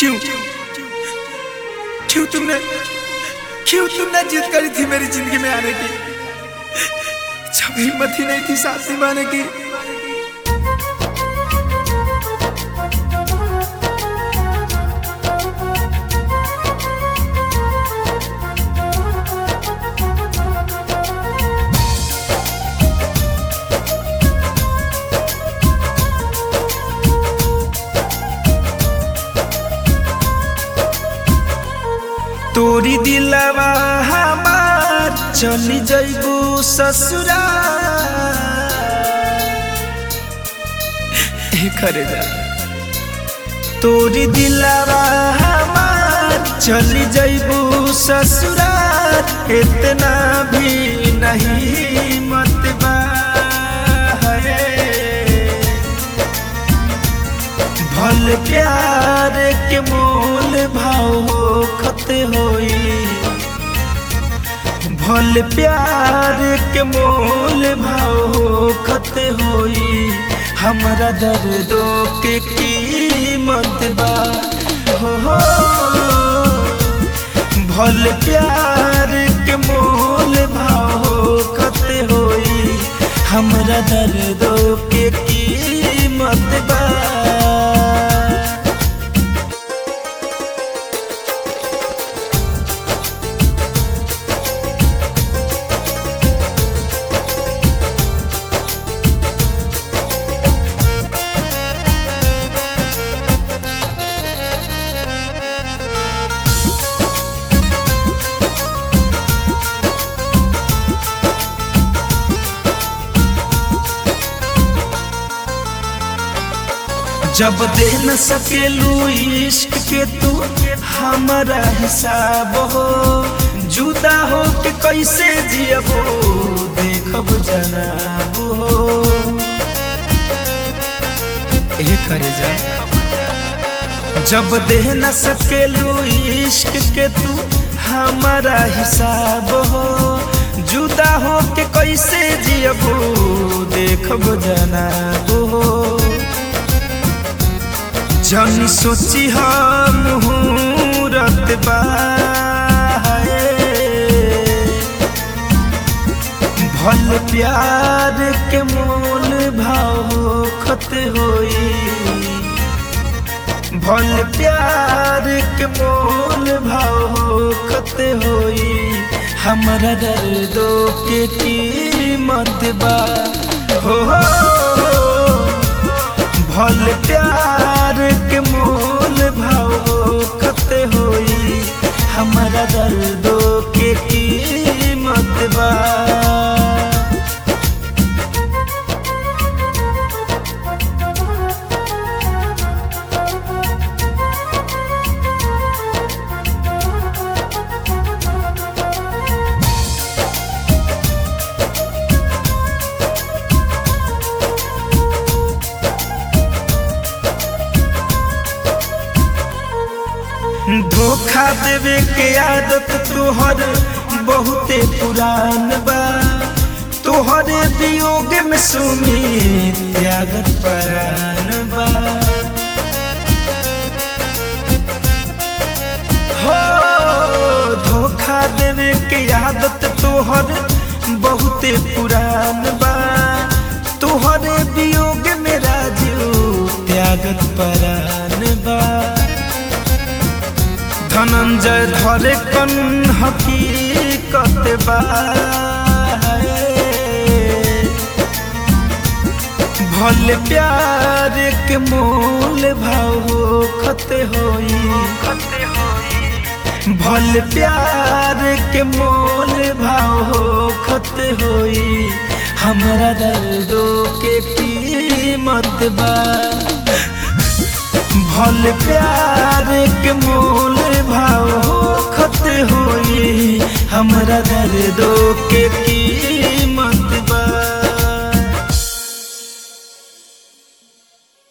क्यों क्यों तुमने क्यों तुमने जिद करी थी मेरी जिंदगी में आने की जब हिम्मत ही नहीं थी साथ निभाने की तोरी दिलवा हमार चली जइबू ससुरा करे जा तोरी दिलवा हमार चली जइबू ससुरा इतना भी नहीं मत बा भल प्यार के मोल भाव खत होई भल प्यार के मोल भाव खत होई हमरा दर्दों के कीमत बा हो हो भल प्यार के मोल भाव खत होई हमरा दर्दों के कीमत बा जब दे न सकेलू इश्क के तू हमारा हिसाब हो जुदा हो के कैसे जियबो देखब जनाब हो ए करे जा जब दे न सकेलू इश्क के तू हमारा हिसाब हो जुदा हो के कैसे जियबो देखब जनाब हो जन सोची हम मुहूर्त भल प्यार के मोल भाव खत होई भल प्यार के मोल भाव खत होई हमरा दर्दों के कीमत बा हो, हो, हो भल प्यार के मोल भाव खत होई हमारा दर्दों के कीमत बा धोखा देवे के आदत तोहर बहुते पुरान बा तोहरे वियोग में सुमी त्यागत परान बा हो धोखा देवे के आदत तोहर बहुते पुरान बा तोहरे वियोग में राजू त्यागत परान बा धनंजय धरे कन हकीकत बा भल प्यार के मोल भाव खत होई भल प्यार के मोल भाव खत होई हमरा दर्दों के कीमत बा भल प्यार के मोल भाव खत होई हमरा दर्दों के